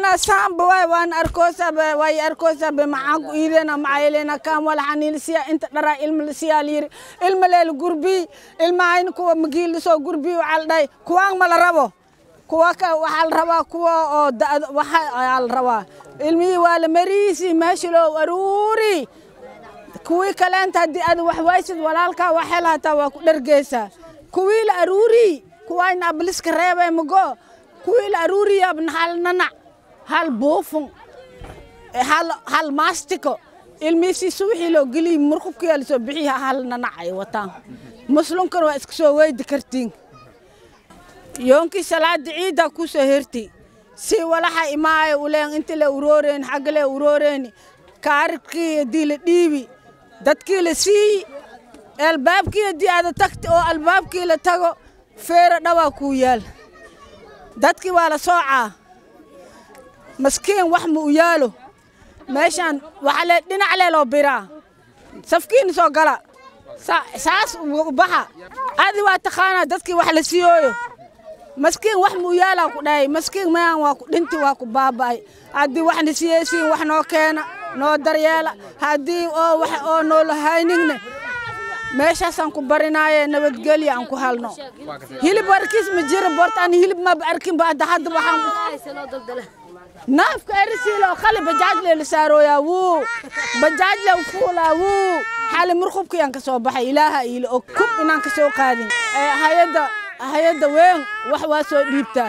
iidena saamba waay waan arkoosabe way arkoosabe maxaan ku iidena macaylena kaan walaxaniilsiya inta dharaa ilma lasiyaa layiri ilma leel gurbii ilmahayn kuwa magiil lasoo gurbii waxaa la dhahay kuwaan ma la rabo kuwa ka waxaa la rabaa kuwa oo da'da waxa ayaa la rabaa ilmihii waa la mariisi meesha loo aruuri kuwii kaleenta haddii aad wax waysid walaalkaa wax hel hataa waa ku dhargeysaa kuwii la aruuri kuwayna abliska reebay mago kuwii la aruuriyaabna hal nanac hal buufun hal hal maastiko ilmihiisii suwixii loo geliy murqubkiyaa lasoo bixiya hal nanac ay wataan muslimkan waa iska soo weydi kartiin yoonkii salaada ciiddaa ku soo herti si walaxa imaayo uleen inta la urooreen xagga le urooreen kaaribkii haddii la dhiibi dadkii la siiyi albaabkii haddii aada tagti oo albaabkii la tago feero dhawaa kuu yaal dadkii waa la soocaa maskiin wax ma u yaalo meeshaan waxa le dhinac le loo biraa safkiina soo gala saas u baxa adi waa taqaanaa dadkii wax la siiyooyo maskiin wax mu yaalaa ku dhahay maskiin mayaan waa ku dhinti waa ku baaba'ay haddii waxna siyeysiin wax noo keena noo daryeela haddii oo wax oo noola hayningne meeshaasaan ku barinaaye nabadgelya aan ku halno hilib arkiis ma jira borta aan hilib maba arkin ba hadda hadda waxaan naafka erisiilo khali bajaajle la saarooyaa wuu bajaajle u fuulaa wuu xali murqubkiyaan ka soo baxay ilaaha iila og kub inaan ka soo qaadin hayadda hayadda weyn wax waa soo dhiibtaa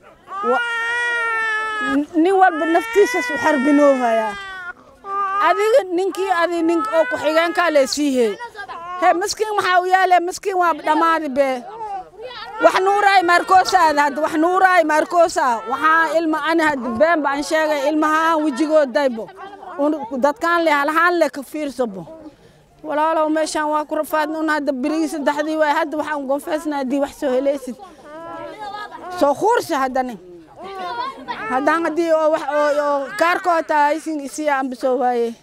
nin walba naftiisas u xarbinoohayaa adiga ninkii adi nin oo ku-xigeenkaa lee siihey he maskiin maxaa u yaale maskiin waa dhammaadi bee wax nuuraay maarkoosaada hadda wax nuuraay maarkoosaa waxaa ilma ani hadda been baan sheegay ilmahaan wejigood daybo dadkaan le halahaan le ka fiirsabo walaalow meeshaan waa ku rafaadna un hadda birigii saddexdii waay hadda waxaan gonfeesna haddii wax soo helaysid soo kuursi haddani haddaan haddii oo wax oo kaarkoota haysin isiya anba soo waaye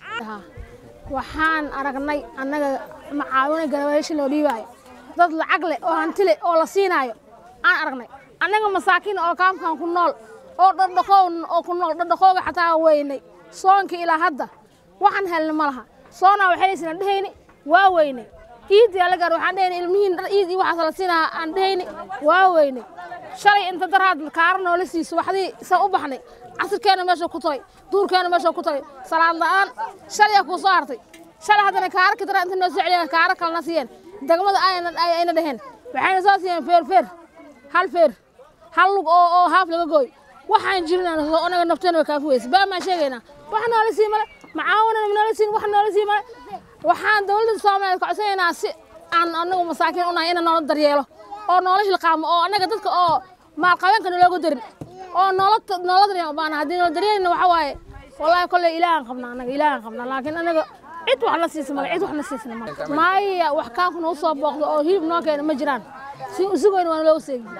waxaan aragnay annaga macaawina garabayaasha loo dhiibaayo dad lacag leh oo hanti leh oo la siinaayo aan aragnay annaga masaakiin oo kaamkan ku nool oo dhardhaqow oo ku nool dhardhaqooga xataa weynay soonka ilaa hadda waxaan helna ma laha soonaa waxaynaysana dhehayni waa weynay iidii alla gaar waxaan dhehayni ilmihiin dhar iid iyo waxaas la siinaa aan dhehayni waa weynay shalay inta daraad kaara noola siiso waxdii saa u baxnay casirkeena meesha ku tagay duurkeena meesha ku tagay salaad la'aan shalaya kuu soo hartay shalay haddana kaara ka dara inta noo soo celiyeen kaara kalena siiyeen degmada ayna dheheen waxayna soo siiyeen feer feer hal feer hal lug oo oo haaf laga gooy waxaan jirin anaga nafteena way kaafi weysa baa maan sheegaynaa wax noola sii male macaawinana noola siin wax noola sii male waxaan dowladda soomaaliyeed ka codsanaynaa si aan anagu masaakiin unahay ina noola daryeelo oo noola hilqaamo oo annaga dadka oo maalqabeenka naloogu darin oo noola noola daryeelo baana haddii noola daryeelina waxa waaye wallaahi kolley ilaahan qabnaa annaga ilaahan qabnaa laakiin anaga cid wax na siisa male cid wax na siisna male maaya wax kaanku noo soo booqdo oo hilib noo keena ma jiraan si usugoyna waana loogu seegi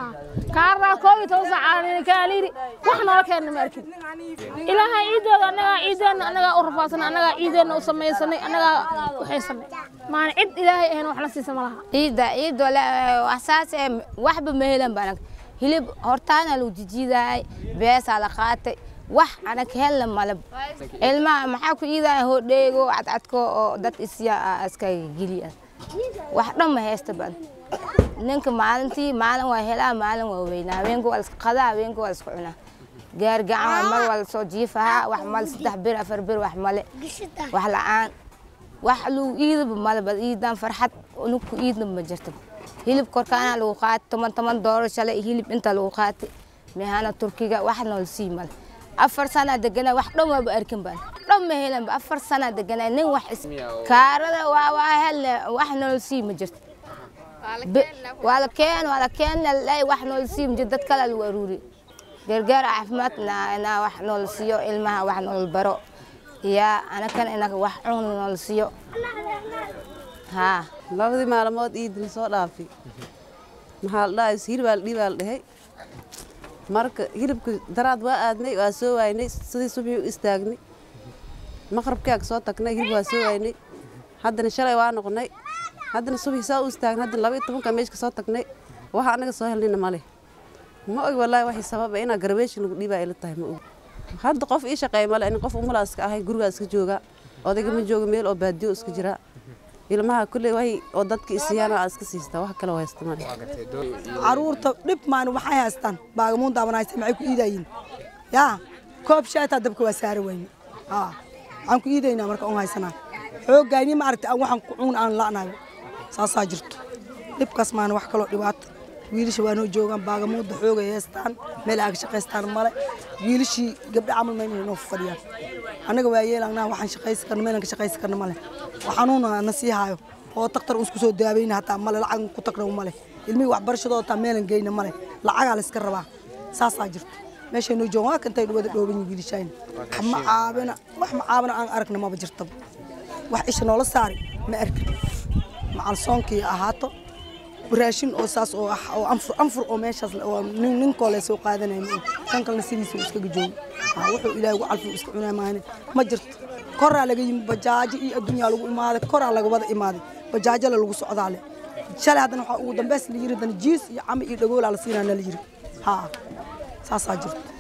kaarnaa koob iyo toban saac kaaliiri wax noola keena ma arkin ilaahay ciidooda annagaa ciideenna annagaa u rafaadsanay annagaa ciideenna u samaysanay annagaa waxaysanay maana cid ilaahay ahayn wax na siisa ma laha ciidda ciid waxsaas ee waxba ma helan baan hilib hortaana lagu jijiidaay beesaa la qaatay wax anag helna malab ilmaha maxaa ku iidaya hodheego cadcadko oo dad isya iskaga geliya wax dhan ma haysta ban ninka maalintii maalin waa helaa maalin waa weynaa habeenka waa iska qadaa habeenka waa iska cunaa gaargacan waa mar waa lasoo jiifahaa wax male saddex bir afar bir wax male wax la-aan wax lagu iidaba male bal iidaan farxad ninku iidna ma jirto hilib korkaana lagu qaatay toban toban dooro shalay hilib inta lagu qaatay mehana turkiga wax nool sii male afar sana deganaa wax dhan waaba arkin baan dhan ma helanba afar sana deganaa nin wax is kaarada waa waa helne wax nool sii ma jirto waa la keen waa la keenna lay wax nool sii ma jirto dad kale lagu aruuri gargaar caafimaad na wax nool siiyo ilmaha wax nool baro yaa anakan inaga wax cun nool siiyo haa labadii maalmood iid la soo dhaafay maxaa la dhahay hilibaa la dhiibaa la dhahay marka hilibka daraad waa aadnay waa soo waaynay sidii subii u istaagnay maqrabkaa ka soo tagnay hilib waa soo waaynay haddana shalay waa noqonay haddana subii saa u istaagnay haddana laba iyo tobanka meesha ka soo tagnay waxa anaga soo helnayna male ma og wallaahi waxay sababa inaa garbeeshin lagu dhiibaa ila tahay ma og hadda qof ii shaqeeya male in qof umulaa iska ahay gurigaa iska jooga odayga ma jooga meel oo baadiyo iska jira ilmaha kulley way oo dadka isiyaana aa iska siistaa wax kale oo haysta male caruurta dhib maan waxay haystaan baagamuun daabanaysa maxay ku iidayiin yaa koob shaataa dabka waa saara wayne haa waxaan ku iidaynaa marka on haysanaa xoogayni ma aragtay aan waxaan ku cuun aan la'nayo saasaa jirto dhibkaas maana wax kaloo dhibaato wiilasha waa noo joogaan baagamuudda xoogay haystaan meel aaga shaqaystaan male wiilashii gabdha camal mayna noo fadhiyaan annaga waa yeelanaa waxaan shaqaysi karno meelan ka shaqaysi karno male waxanuuna na sii haayo oo taktar usku soo daaweyna hataa male lacag ku tagna male ilmihii waxbarashadoo hataa meelan geyna male lacagaa la iska rabaa saasaa jirto meeshay noo joogaan waa kantay wada dhooban yihin wiilashayna wax ma caabina wax ma caabina aan aragna maba jirtaba wax isha noola saari ma arkin macal soonkii ahaato raashin oo saas oo ah oo anfur anfur oo meeshaas oo nin ninkoo le soo qaadanaya ma kan kalena sidiisa uu iskaga joogo haa wuxuu ilaahay ugu calfi iska cunaa maahane ma jirto koraa laga yimi bajaajo iyo adduunyaa lagu imaaday koraa laga wada imaaday bajaajala lagu socdaa le shalay haddana waxaa ugu dambeys la yiri dana jiis iyo cami iyo dhagoolaa la siinaa na la yiri haa saasaa jirto